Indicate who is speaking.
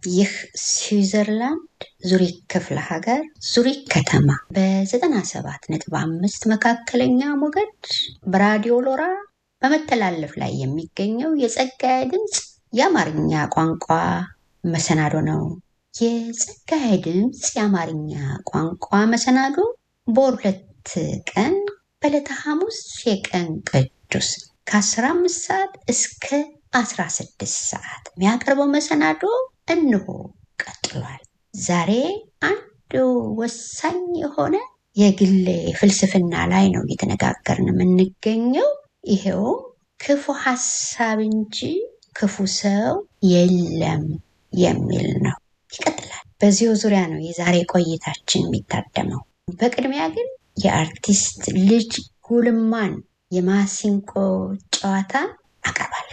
Speaker 1: ይህ ስዊዘርላንድ ዙሪክ ክፍለ ሀገር ዙሪክ ከተማ በ97.5 መካከለኛ ሞገድ በራዲዮ ሎራ በመተላለፍ ላይ የሚገኘው የጸጋዬ ድምፅ የአማርኛ ቋንቋ መሰናዶ ነው። የጸጋዬ ድምፅ የአማርኛ ቋንቋ መሰናዶ በወር ሁለት ቀን በዕለተ ሐሙስ የቀን ቅዱስ ከ15 ሰዓት እስከ 16 ሰዓት የሚያቀርበው መሰናዶ እንሆ ቀጥሏል። ዛሬ አንድ ወሳኝ የሆነ የግል ፍልስፍና ላይ ነው እየተነጋገርን የምንገኘው። ይሄውም ክፉ ሀሳብ እንጂ ክፉ ሰው የለም የሚል ነው። ይቀጥላል። በዚሁ ዙሪያ ነው የዛሬ ቆይታችን የሚታደመው። በቅድሚያ ግን የአርቲስት ልጅ ጉልማን የማሲንቆ ጨዋታ አቀርባለሁ።